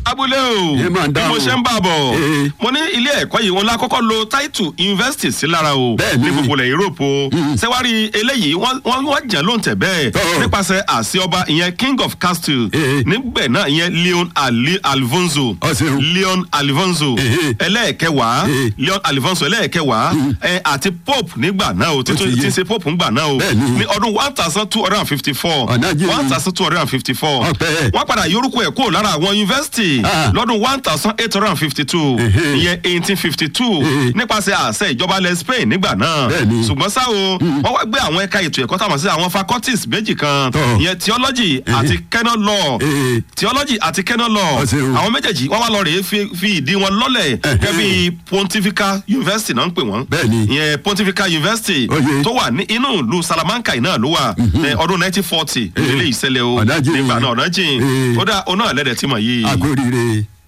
abúlé o Ẹ máa bí dáhùn. mo ṣe ń bà bọ̀ Ee. mo ní ilé ẹ̀kọ́ yìí wọn lákọ́kọ́ lo title university sí lára o Bẹ́ẹ̀ni. ní gbogbo ilẹ̀ Europe o sẹ́wárí eléyìí wọ́n wọ́n wọ́n jẹ́ ló ń tẹ̀ bẹ́ẹ̀ Tọ́. nípasẹ̀ àṣẹ ọba ìyẹn king of castle Ee. níbẹ̀ náà ìyẹn Leon Ali Alfonso Ọ ṣeun. Leon Alfonso Ee. ẹlẹ́ẹ̀kẹwàá Ee. Leon Alfonso ẹlẹ́ẹ̀kẹwàá ẹ, àti pope nígbà náà o ti títún yé. tí ń ṣe pope nígbà náà o Bẹ́ẹ̀ni. ní ọdún one thousand two hundred and fifty four Ọ̀nà jìn. one thousand two hundred and fifty four Ọpẹ́. wọ́n padà yorùkọ ẹ̀ kúrò lára àwọn yunifásitì Ah. lọ́dún one thousand eight hundred and fifty two Ehe. ìyẹn eighteen fifty two Ehe. nípasẹ̀ àṣẹ ìjọba ilẹ̀ Spain nígbà náà Bẹ́ẹ̀ni. ṣùgbọ́n ṣá o wọ́n wá gbé àwọn ẹ̀ka ètò ẹ̀kọ́ táwọn sí àwọn faculties méjì kan Tọ́. ìyẹn theology àti canon law Ehe. theology àti canon law Ọ ṣeun. àwọn méjèèjì wọ́n wá lọ rèé fi fi ìdí wọn lọ́lẹ̀ gẹ́gẹ́ bí pontifical university náà ń pè wọ́n Bẹ́ẹ̀ni. ìyẹn pontifical university Oye. tó wà ní inú ìlú Salamanca yìí náà ló wà ní ọdún nineteen forty ilé ìṣẹ̀lẹ̀ o Ọ̀nà jìn. nígbà náà ọ̀nà jìn Ee. ó dá oná ẹlẹ́dẹ̀ tí mọ̀ yìí. àkóríire.